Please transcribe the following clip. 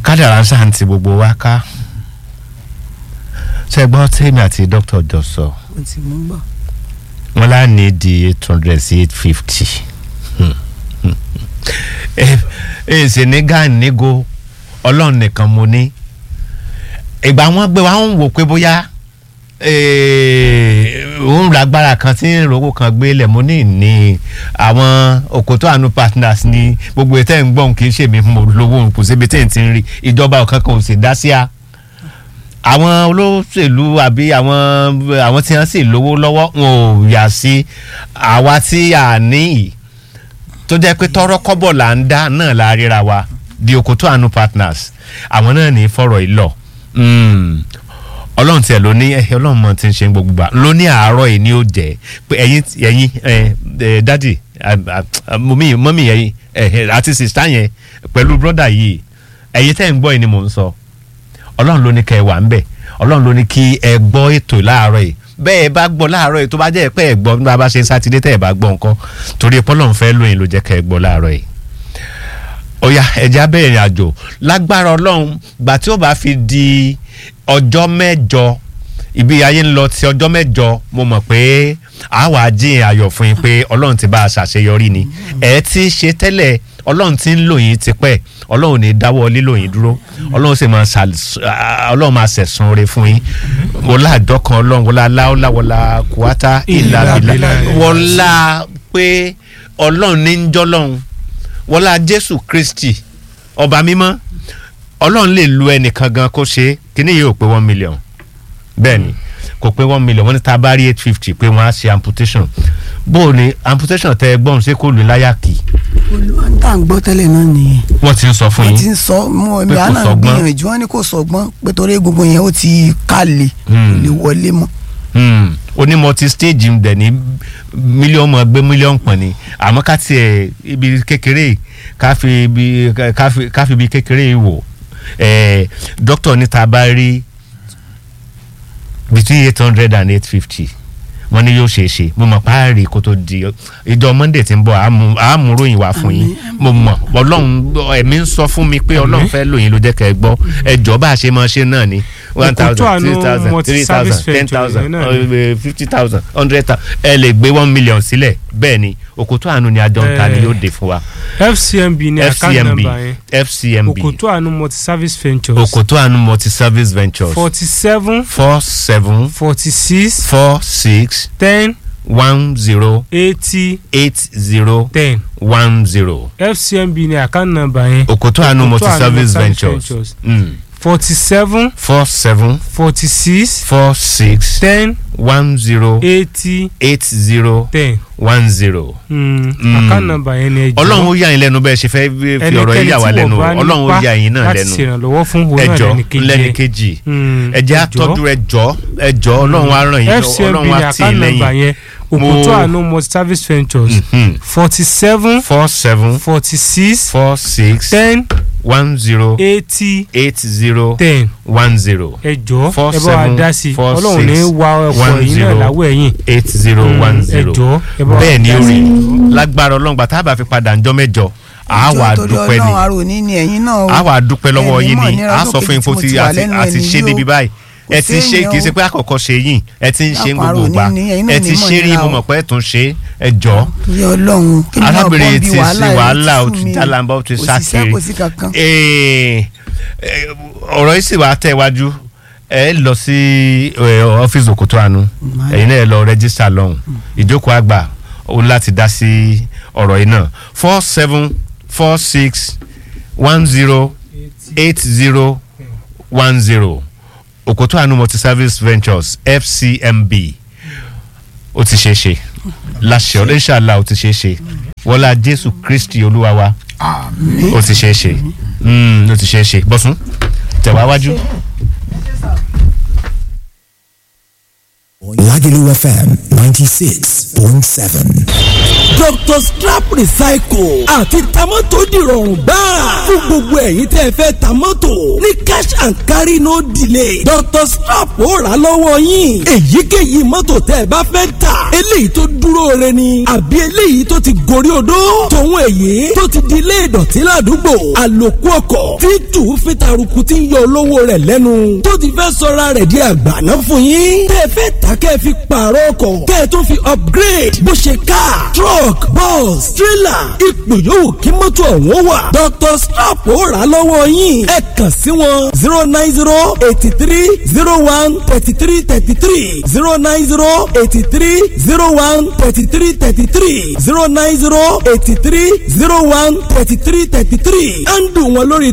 kádàrá ń ṣàǹtì gbogbo wa ká ṣe gbọ́ tèmi àti dókítà jọ sọ mo ti mú gbọ́. wọn lá ní di eight hundred sí eight fifty ẹ ṣe ní gan nígo ọlọ́run nìkan mo ní ìgbà wọn gbé wa ń wò pé bóyá òun lágbára kan tí ń rówó kan gbé lẹ̀ mo ní ní àwọn òkòtò àánú partners ní gbogbo ètò ẹ̀ ń gbọ́n kì í ṣèmi mo lówó kò síbi tí n ti ń rí ìjọba ọ̀kan kan ò sì dá sí a àwọn olóṣèlú àbí àwọn àwọn tí wọ́n sì lówó lọ́wọ́ wọn ò yà sí àwa tí a ní yìí tó jẹ́ pé tọ́rọ́ kọ́bọ̀ là ń dá náà la ríra wa di òkòtò àánú partners àwọn náà ní fọ̀rọ̀ ìlọ ọlọ́run tiẹ̀ ló ní ẹ ọlọ́run mọ̀ tí ń ṣe gbogbo gbà ló ní àárọ̀ yìí ni ó jẹ́ pé ẹ̀yin ẹ̀yin ẹ̀ dádì mọ́mí mọ́mí ẹ̀yin àti sìstá yẹn pẹ̀lú brọ́dà yìí ẹ̀yin tẹ́ ń gbọ́ yìí ni mò ń sọ ọlọ́run ló ní kẹ́ ẹ wà ń bẹ̀ ọlọ́run ló ní kí ẹ gbọ́ ètò láàárọ̀ yìí bẹ́ẹ̀ bá gbọ́ láàárọ̀ yìí tó bá jẹ́ pé ẹ gbọ́ nígbà bá ṣe sátidé tẹ́ ẹ bá gbọ́ nǹkan torí pọ́lọ́run fẹ́ lóyìn ló jẹ́ kẹ́ ẹ gbọ́ láàárọ̀ yìí ó yá ẹja bẹ̀rẹ̀ ìrìn àjò lágbára ọlọ́run gbà tí ó bá fi di ọjọ́ mẹ́jọ ibi ayé ń lọ ti ọjọ́ mẹ́jọ mo mọ̀ pé àwa jíìn ayọ̀ fún yín pé ọlọ́run ti bá a ṣàṣeyọrí ni ẹ ti ṣe tẹ́lẹ̀ ọlọ́run ti ń lò yín tipẹ́ ọlọ́run ní dáwọ́ lílò yín dúró ọlọ́run sì máa ọlọ́run máa ṣẹ̀sùn rẹ̀ fún yín wọlá àdọ́kan ọlọ́run wọlá aláwọlá wọlá kùwátá ìlàbílà wọlá pé ọlọ́run ní ń jọ́lọ́run wọlá jésù kristi ọba mímọ́ ọlọ́run lè lu ẹnìkan gan kó ṣe kíní yìí ò pé one million bẹ́ẹ̀ ni kò pé one million wọ́n ní tá a bá rí eight fifty pé wọ́n á ṣe amputation bó o ní amputation tẹ gbọ́n ṣé kò lù láyà kì. olùwàntà ń gbọ́ tẹ́lẹ̀ náà nìyẹn. wọ́n ti ń sọ fún yín wọ́n ti ń sọ mọ́ pé ẹ̀mí kò àná sọgbọ́n. gbìyànjú wọn ni kò sọgbọ́n pé torí egungun yẹn ó ti kálẹ̀ kò lè wọlé mọ́. Hmm, onímọ̀ ti stage ń dẹ̀ ní mílíọ̀nù gbé mílíọ̀nù pọ̀ ni àmọ́ ká tiẹ̀ ibi kékeré ká fi ibi ká fi ká fi ibi kékeré wò eh, dókítà ní ta bá rí between eight hundred and eight fifty wọ́n ní yóò ṣe é ṣe mo mọ̀ páàrí kó tó di ìjọ monday tí ń bọ̀ àmú- àmúròyìn wá fún yín mo mọ̀ ọlọ́run ẹ̀mí ń sọ fún mi pé ọlọ́run fẹ́ lòyìn ló jẹ́ kẹ́ ẹ gbọ́ ẹjọ́ bá a ṣe máa ṣe náà ni one Òkútó thousand àánú three thousand three multi-service thousand ten venture thousand yẹn náà ni. fifty thousand hundred thousand ẹ lè gbé one million sílẹ̀ bẹ́ẹ̀ ni òkútó àánú ni àjọ ń ta ni Eh, yóò dé fún wa fcmb ní account fcmb number yẹn fcmb òkòtó àánú multi service ventures òkútó àánú multi service ventures forty seven four seven forty six four six ten one zero eighty eight zero ten one zero fcmb ní account number yẹn òkútó àánú Òkòtó multi Àánú service Multi-Service ventures Ventures. Mm. forty seven four seven forty six four six ten one zero eighty eight zero ten one zero. Mm, Mm. account number yẹn ni ẹ jọ ọlọ́run ó yà yín lẹ́nu bẹ́ẹ̀ ṣe fẹ́ fi ọ̀rọ̀ yìí yà wá lẹ́nu o. ọlọ́run ó yà yín náà láti lẹ́nu ṣèrànlọ́wọ́ fún òun náà ẹjọ́ lẹ́nìkejì lẹ́ni ẹ̀. kejì Mm, ẹjẹ́ ẹ jọ̀ọ́. àtọ́jú ẹjọ́ ẹjọ́ ọlọ́run á ràn yín fcmb ọlọ́run ní á tì í account number lẹ́yìn. yẹn òkòtó àánú multi service ventures Mhm. forty seven four seven forty six four six ten one zero eighty eight zero ten one zero ẹ jọ̀ọ́ Four ẹ bá wa seven dá sí i four ọlọ́run ní six wa ọkọ̀ one yìí náà zero láwọ̀ ẹ̀yìn eight zero one ẹ zero jọ̀ọ́ ẹ bá wa bẹ́ẹ̀ ni dá ó sí rí i. lágbára ọlọ́run gbà tá a bá fi padà ńjọ́ mẹ́jọ àá wà á Ìjọ torí dúpẹ́ ni Ọlọ́run àrò ní ni ẹ̀yin náà o. a wà dúpẹ́ lọ́wọ́ Ẹni yín mọ̀ ni nira a sọ fún yín fún lókè ti tí mo ti wà àti lẹ́nu àti ẹni ṣe yóò. débi báyìí Kò ẹ ti ṣe séèyàn kì í o. ṣe pé àkọ́kọ́ ṣe yín ẹ ti ń ṣe Lápò gbogbo àrò gbà ní ni, ẹ̀yin náà ẹ ní ti mọ̀ ṣe rí nira mo o. mọ̀ pé ẹ tún ṣe ẹ jọ torí Ọlọ́run kí ni náà bọ́ arábìnrin bí ti ṣe wàhálà wàhálà yìí ó tú ti mi. jálàmbá ó ti Kò sí sá iṣẹ́, kiri kò sí kankan. Eh, eh, ọ̀rọ̀ yìí sì wá tẹ̀ wájú ẹ lọ sí eh, ọ́fíìsì òkútó àánú Máa ẹ̀yin náà ẹ lọ rẹ́jísítà lọ́hùn ìjókòó àgbà ó láti dá sí ọ̀rọ̀ yìí náà four seven four six one zero eight zero one zero òkútó àánú multi service ventures fcmb ó ti ṣeé ṣe láṣẹ ọ̀rọ̀ inshallah ó ti ṣeé ṣe wọlá jésù kristi olúwa wa Àmín. ó ti ṣeé ṣe Mm, ó ti ṣeé ṣe bọ́sùn tẹ̀wá wájú. Lagelu FM 96.7. Dr. Strap Recycle àti tamọ́tò dìrọ̀rùn gbáà fún gbogbo ẹ̀yin tẹ́ ẹ fẹ́ tamọ́tò ní cash and carry no delay Dr. Strap ó rà lọ́wọ́ yín èyíkéyìí mọ́tò tẹ́ ẹ bá fẹ́ tà eléyìí tó dúró re ni àbí eléyìí tó ti gorí odó tòun èyí tó ti di ilé ìdọ̀tí ládùúgbò àlòkù ọkọ̀ tí tù fi taruku ti ń yọ olówó rẹ̀ lẹ́nu tó ti fẹ́ sọra rẹ̀ di àgbàná fún yín tẹ́ ẹ fẹ́ tà kẹ́ ẹ fi pààrọ̀ ọkọ̀ kẹ́ ẹ tó fi upgrade bó ṣe car truck bus trailer ipò yòówù kí mọ́tò ọ̀hún wà Dr. Strap ó rà lọ́wọ́ yín ẹ kàn sí wọn zero nine zero eighty three zero one thirty three thirty three zero nine zero eighty three zero one thirty three thirty three zero nine zero eighty three zero one thirty three thirty three ẹ̀ ń dùn wọn lórí